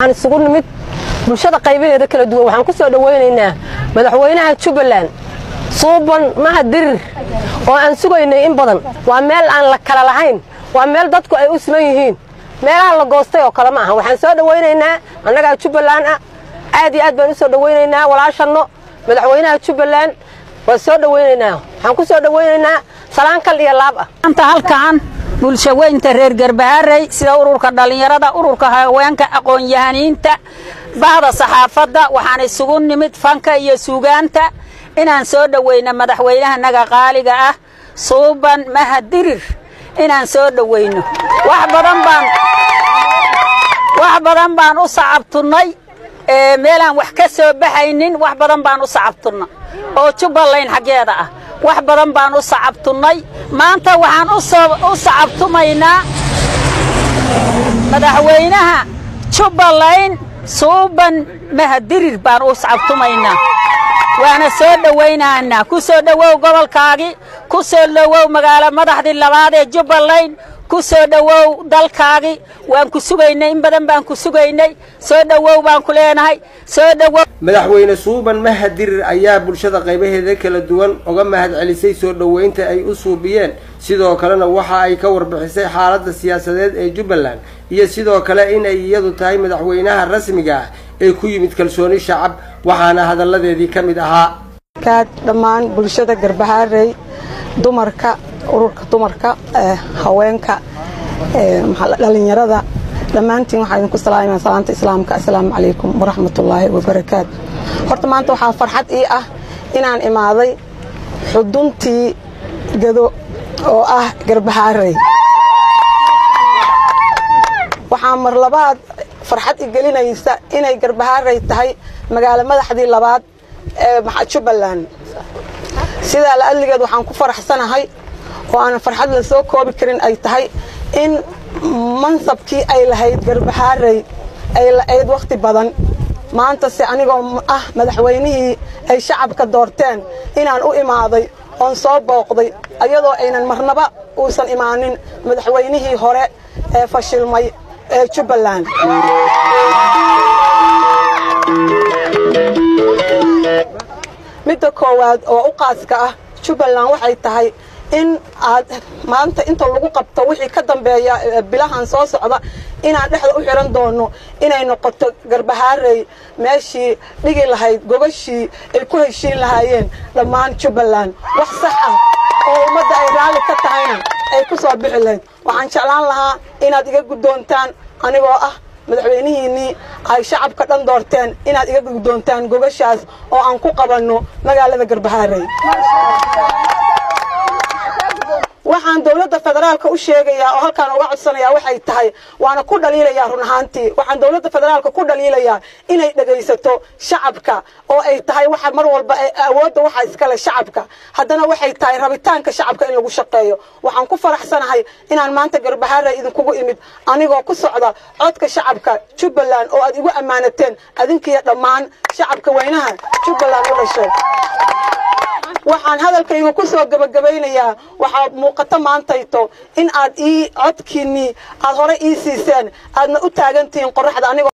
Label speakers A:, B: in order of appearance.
A: waxaan isugu nimid bulshada qaybaheeda kala duwan waxaan ku soo dhowaynaynaa madaxweynaha jubbaland suuban maha dirir oo aan sugaynay in badan waa meel aan la kala lahayn waa meel dadku ay u siman yihiin meelaha la goostay oo kale ma aha waxaan soo dhowaynaynaa annagaa jubbaland ah aad iyo aad baan u soo dhowaynaynaa walaashanno madaxweynaha jubbaland waan soo dhowaynaynaa waxaan ku soo dhowaynaynaa salaan kal iyo laab ah
B: maanta halkan bulsho weynta reer garbaharey sida ururka dhallinyarada ururka haweenka aqoon-yahaniinta bahda saxaafadda waxaan isugu nimid fanka iyo suugaanta inaan soo dhowayno madaxweynahanaga qaaliga ah suuban mahadirir inaan soo dhowayno wax badan baan wax badan baan u sacabtunnay meelaan wax ka soo baxaynin wax badan baan u sacabtunna oo jubbaland xaggeeda ah wax badan baan u sacabtunnay maanta waxaan u sacabtumaynaa madaxweynaha jubbaland suuban mahadirir baan u sacabtumaynaa waana soo dhowaynaanaa ku soo dhowow gobolkaagii ku soo dhowow magaalo madaxdii labaad ee jubbaland ku soo dhowow dalkaagii waan ku sugaynay in badan baan ku sugaynay soo dhowow baan ku leenahay soo dhowow
C: madaxweyne suuban mahadirir ayaa bulshada qaybaheeda kala duwan uga mahad celisay soo dhoweynta ay u suubiyeen sidoo kalena waxa ay ka warbixisay xaaladda siyaasadeed ee jubbaland iyo sidoo kale inay iyadu tahay madaxweynaha rasmiga ah ee ku yimid kalsooni shacab waxaana hadalladeedii ka mid ahaa
D: kaad dhammaan bulshada garbahaarey dumarka ururka dumarka haweenka dhalinyarada dhammaantiin waxaa idinku salaamaya salaanta islaamka assalaamu calaykum waraxmatullaahi wabarakaatu horta maanta waxaa farxad ii ah inaan imaaday xuduntii gado oo ah garbahaarey waxaa mar labaad farxad i gelinaysa inay garbahaarey tahay magaalo madaxdii labaad ee jubbaland sidaa la adligeed waxaan ku faraxsanahay oo aanan farxad la soo koobi karin ay tahay in mansabkii ay lahayd garbahaarey ay la-ayd wakhti badan maantase anigoo ah madaxweynihii ay shacabka doorteen inaan u imaaday oon soo booqday ayadoo aynan marnaba uusan imaanin madaxweynihii hore ee fashilmay ee jubbaland midda koowaad oo u qaaska ah jubbaland waxay tahay in aad maanta inta lagu qabto wixii ka dambeeya bilahan soo socda inaan dhexda u xihan doono inay noqoto garbahaarey meeshii dhigi lahayd gogashii ay ku heshiin lahaayeen dhammaan jubbaland wax sax ah oo ummadda ay raalli ka tahayna ay ku soo bixi lahayd waxaan jeclaan lahaa inaad iga guddoontaan anigoo ah madaxweynihiinnii ay shacabka dhan doorteen inaad iga guddoontaan gogashaas oo aan ku qabanno magaalada garbahaarey waxaan dowladda federaalka u sheegayaa oo halkaan uga codsanayaa waxay tahay waana ku dhaliilayaa run ahaantii waxaan dowladda federaalka ku dhaliilayaa inay dhegaysato shacabka oo ay tahay waxa mar walba awoodda waxa iskale shacabka haddana waxay tahay rabitaanka shacabka in lagu shaqeeyo waxaan ku faraxsanahay inaan maanta garbahaare idinkugu imid anigoo ku socda codka shacabka jubbaland oo aad igu ammaanateen adinkiiyo dhammaan shacabka weynaha jubbaland u dhashay waxaan hadalkayga ku soo gebagabaynayaa waxaa muuqato maantayto in aad ii codkiinnii aad hore ii siiseen aadna u taagantihiin qorraxda anigoo